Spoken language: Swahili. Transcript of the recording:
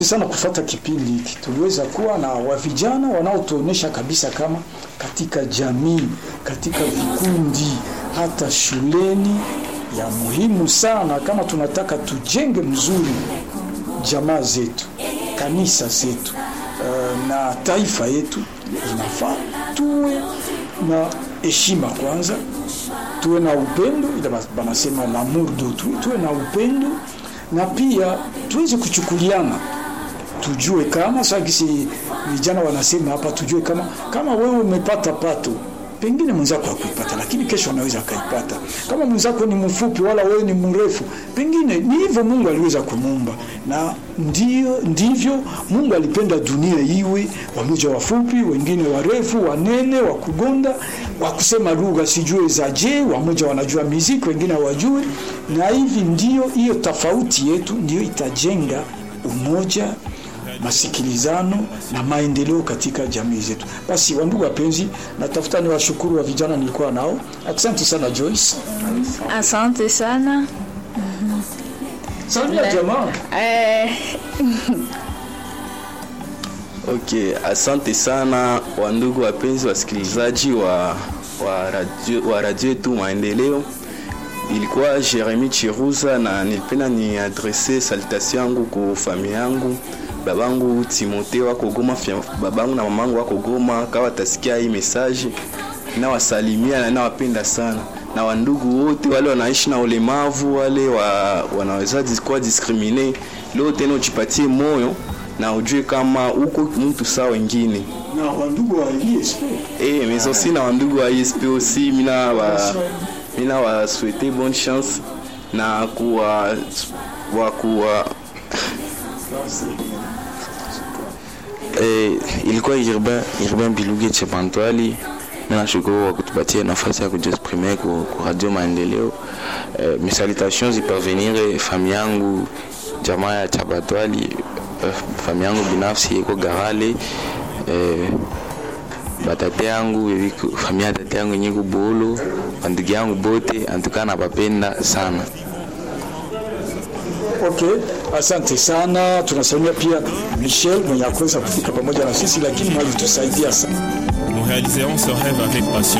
sana kufata kipindi hiki, tuliweza kuwa na wavijana wanaotuonesha kabisa kama katika jamii, katika vikundi, hata shuleni, ya muhimu sana kama tunataka tujenge mzuri jamaa zetu, kanisa zetu, uh, na taifa yetu, inafaa tuwe na heshima kwanza, tuwe na upendo, ile banasema l'amour d'autrui, tuwe na upendo na pia tuweze kuchukuliana tujue kama sagisi vijana wanasema hapa, tujue kama kama wewe umepata pato, pengine mwenzako hakuipata, lakini kesho anaweza akaipata. Kama mwenzako ni mfupi wala wewe ni mrefu, pengine ni hivyo Mungu aliweza kumuumba, na ndio ndivyo Mungu alipenda dunia iwe, wamoja wafupi, wengine warefu, wanene, wa kugonda, wa kusema lugha sijue za je, wamoja wanajua muziki, wengine hawajui, na hivi ndio hiyo tofauti yetu ndio itajenga umoja masikilizano na maendeleo katika jamii zetu. Basi wandugu wapenzi, natafuta ni washukuru wa vijana nilikuwa nao. Asante sana Joyce. Asante sana. Salimia jamaa. Eh, Okay, asante sana wandugu wapenzi wasikilizaji wa, wa radio, wa radio yetu Maendeleo. Ilikuwa Jeremy Chiruza na nilipenda ni adrese salutation yangu kwa familia yangu babangu Timote wako Goma, babangu na mamangu wako Goma. Kawa watasikia hii message, nawasalimia na nawapenda sana, na wandugu wote wale wanaishi na ulemavu, wale wa, wanaweza kuwa discrimine, leo tena ujipatie moyo na ujue kama uko mtu sawa wengine Na wandugu wa ISP. eh, mais aussi na wandugu wa ISP aussi, mina wa mina wa souhaiter bonne chance na kuwa wa kuwa Eh, ilikuwa Irben Irben Biluge Chepantwali. Mimi nashukuru kwa kutupatia nafasi ya kujiexprimer ku, ku Radio Maendeleo. Eh, mes salutations ziparvenir familia yangu jamaa ya Chapatwali, eh, familia yangu binafsi iko Garale. Eh, batate yangu bebiko familia ya tate yangu yenye kubolo, bandugu yangu bote antuka na bapenda sana. Okay, asante sana. Tunasalimia pia Michel mwenye akuweza kufika pamoja na sisi, lakini mwalitusaidia sana. Nous réaliserons ce rêve avec passion.